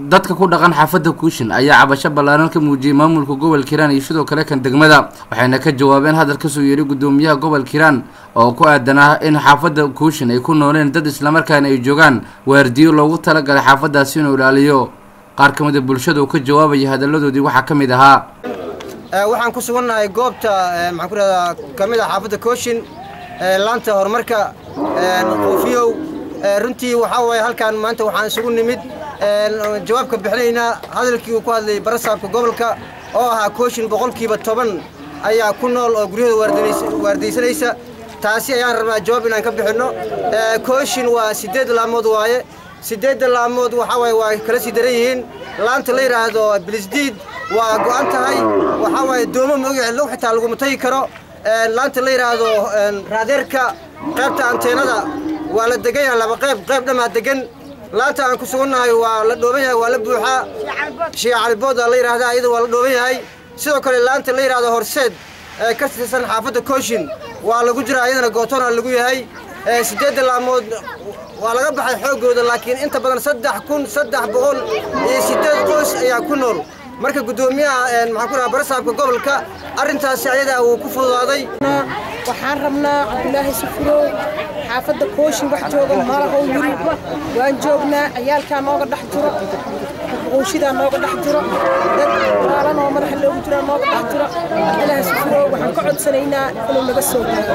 dadka ku dhaqan xaafadda kuushin ayaa cabasho ballaaran ka muujiyey maamulka gobolka hiiraan iyo sidoo kale kan degmada waxayna ka jawaabeen hadal kasoo yeeray guddoomiyaha gobolka hiiraan oo ku aadanaa in xaafadda kuushin ay ku nooleen dad islamarkaana ay joogaan waardiyo loogu talagalay xaafaddaasi inuu ilaaliyo qaar ka mid a bulshada oo ka jawaabaya hadalladoodii waxaa ka mid ahaa waxaan ku sugannahay goobta maxaan ku rahdaa ka mid ah xaafadda kooshin laanta horumarka qoofiyow runtii waxaa waaye halkaan maanta waxaan isugu nimid jawaabka bixinaynaa hadalkii uu ku hadlayay barasaabka gobolka oo ahaa kooshin boqolkiiba toban ayaa ku nool oo guryahooda waardaysanaysa taasi ayaan rabnaa jawaab inaan ka bixinno kooshin waa siddeed laamood waaye siddeedda laamood waxaa waaye waa kala sii daran yihiin laanta la yidhaahdo bilisdiid waa go'an tahay waxaa waaye doomo magaci log xitaa laguma tagi karo laanta la yidhaahdo raadeerka qaybta anteenada waa la degan yahay laba qayb qayb dhammaa degan laanta aan ku sugannahay waa la dhooban yahay waa la buuxaa shiica calibooda la yidhaahdaa iyada waa la dhooban yahay sidoo kale laanta la yidhaahdo horseed ee ka tirsan xaafadda kooshin waa lagu jiraa iyadana gootoona lagu yahay siddeedda laamood waa laga baxay xooggooda laakiin inta badan saddex kun saddex boqol iyo siddeed qoys ayaa ku nool marka guddoomiyaha maxaan ku dhaha barasaabka gobolka arrintaasi ayadaa wuu ku fududaaday waxaan rabnaa cabdulaahi sufurow xaafadda kooshin wax jooga malahow yiri waan joognaa ciyaalkaa nooga dhex jiro quunshidaa nooga dhex jiro dad maalan oo madaxa loogu jiraa nooga dhex jiro cabdulaahi sufurow waxaan ka codsanaynaa inuu naga soo gaaro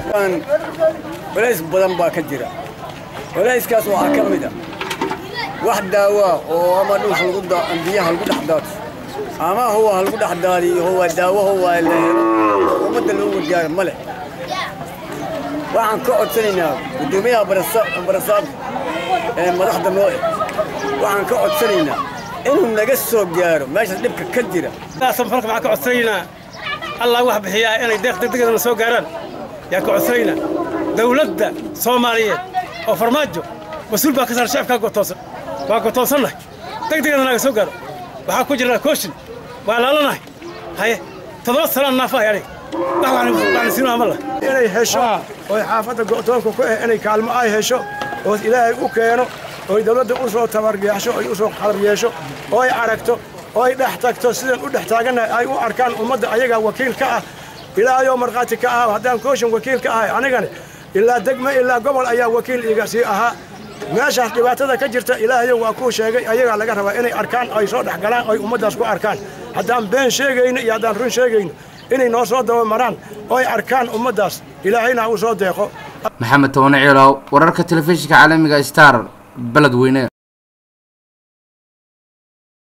culays badan baa ka jira culayskaas waxaa ka mid a wax daawaa oo ama dhulka biyaha lagu dhex daato ama huwa lagu dhex daadiyo huwa daawo huwa la helo ummadda loo gargaaro ma leh waxaan ka codsanaynaa guddoomiyaha barasaabka ee madaxda noo eh waxaan ka codsanaynaa inuu naga soo gaaro meeshaas dhibka ka jira samfalka waxaan ka codsanaynaa allah wax bixiyaa inay deeq degdegana soo gaaraan yaan ka codsanaynaa dawladda soomaaliyeed oo farmaajo mas-uul baa ka saar shacabkaa gotoosan waa gotoonsannahay degdegana naga soo gaaro waxaa ku jirnaa kooshin waa laalanahay haye toddoba sanaan naafahay aniga inay hesho oy xaafadda go'toonka ku ah inay kaalmo ay hesho oo ilaahay u keeno oy dawladda u soo tabargeexsho oy u soo qalab yeesho ooy aragto ooy dhex tagto sidan u dhex taagannahay ay u arkaan ummadda ayagaa wakiil ka ah ilaahayoo markhaati ka ah haddaan kooshin wakiil ka ahay anigani ilaa degme ilaa gobol ayaa wakiil iga sii ahaa meeshaas dhibaatada ka jirta ilaahayo waa kuu sheegay ayagaa laga rabaa inay arkaan ay soo dhex galaan oy ummaddaas ku arkaan haddaan been sheegayno iyo haddaan run sheegayno inay noo soo dabamaraan oo ay arkaan ummaddaas ilaahayna uu soo deeqo maxamed toone ciilow wararka telefishinka caalamiga star beledweyne